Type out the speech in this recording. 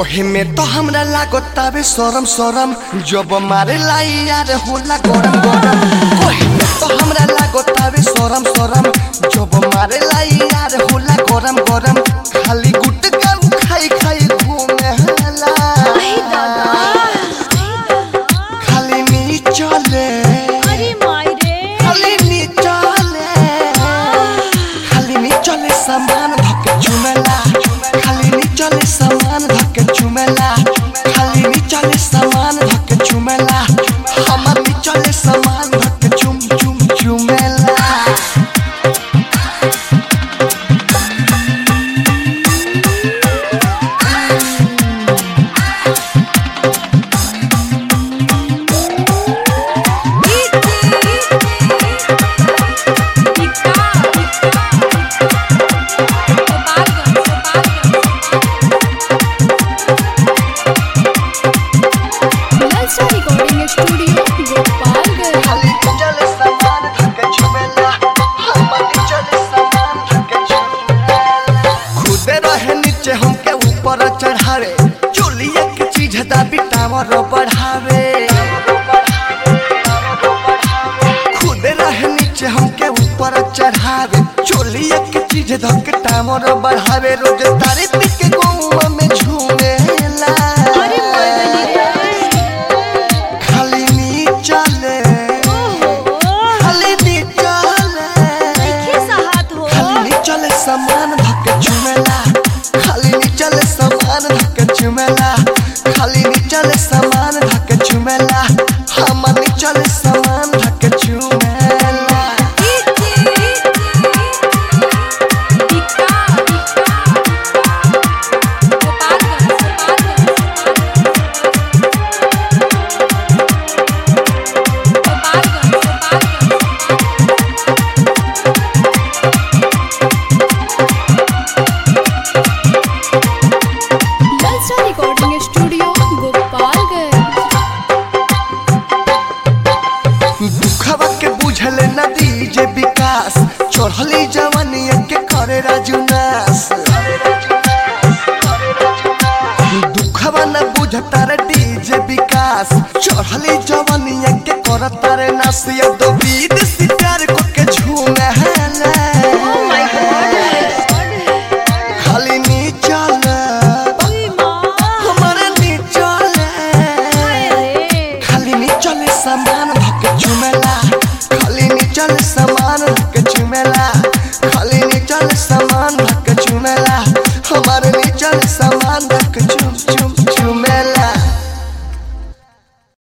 कोहे में तो हमरा लागतावे शरम शरम जब मारे लाई यार होला गरम गरम कोहे में तो हमरा लागतावे शरम शरम जब मारे लाई यार होला गरम गरम खाली गुटका खाई खाई घूमे हला आई दादा खाली नी चले अरे माई रे खाली नी चले खाली नी चले सामान धके चुमेला खाली नी चले सामान धके चुमेला खाली नी चले सामान धके चुमेला हमर नी चले सामान धके चुम चुम चुमेला रिकॉर्डिंग स्टूडियो गोपालगंज खाली नी चले सामान धके चुमेला हमर नी चले सामान धके चुमेला खुदे रहे नीचे हमके ऊपर चढ़ावे चोलिया के चीज दाबी टावर बढ़ावे खुदे रहे नीचे हमके ऊपर चढ़ावे चोलिया के चीज धक टावर बढ़ावे रोज तारी पी के गौवा में झूमेला अरे मर्दनी रे खाली नी चले ओहो खाली नी चले देखे साहत हो खाली नी चले सामान धक झूमेला खाली नी चले सामान धक झूमेला खाली नी चले सामान धक झूमेला हम नी चले सामान धक झूमेला रिकॉर्डिंग स्टूडियो गोपालगंज दुखवा के बुझले नदी जे विकास चढ़ली जवानिया के करे राजुनास दुखवा न बुझता रे डीजे विकास चढ़ली जवानिया के करता रे नासिया दो